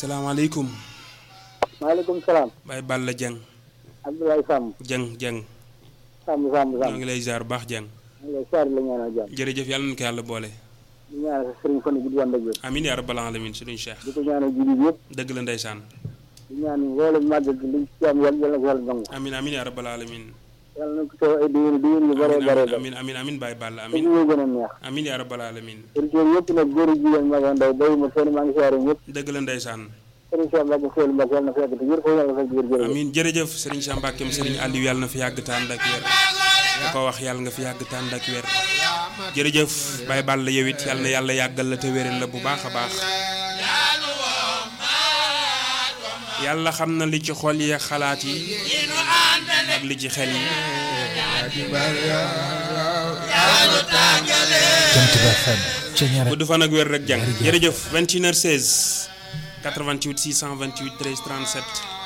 salaamaaleykum. maaleykum salaam. Baye Balla Dieng. Abdoulaye Samb. Dieng Dieng. Samb Samb ñoo Samb. ngi lay ziar bu baax Dieng. ñu ngi lay siyaare la ñaanal jàmm. jërëjëf yàlla nañu ko yàlla boole. di ñaanal sa sëriñ fan gudd wàll ak wér. amiin yaa rabbal alamin sëriñ Cheikh. di ko ñaanal jullit yëpp. dëgg la ndeysaan. di ñaan mboolem màggal gi liñ ci am yàlla yàlla na ko yàlla nangu. amiin amiin yaa rabbal alamin. yàlla na ko teew ay diwén diwén yu bare bare bare. amiin amiin amiin Baye Balla te amiin. ñu gën a neex. amiin yaa rabbal alamin. auditeurs yëpp nag góor ak jigéen mag ak ndaw bayu ma fenn maa ngi siyaare ñëpp. dëgg la ndeysaan. sëriñ Cheikh Mbacke Seydou Mbacke yàlla na fa yàgg te wér ko yàlla na fa yàgg jërëjëf. amiin jërëjëf sëriñ Cheikh Mbackeem sëriñ Aliou yàlla na fi yàgg tànd ak wér. da ko wax yàlla nga fi yàgg tànd ak wér. jërëjëf Baye Balla yow it yàlla na yàlla yàggal la te wéral la bu baax a baax. yàlla xam na li ci xol yi ak xalaat yi ak li ci xel yi. Jant bi FM Ceñeer gudd fan ak wér rek jàng jërëjëf 21h16 88 628 13 37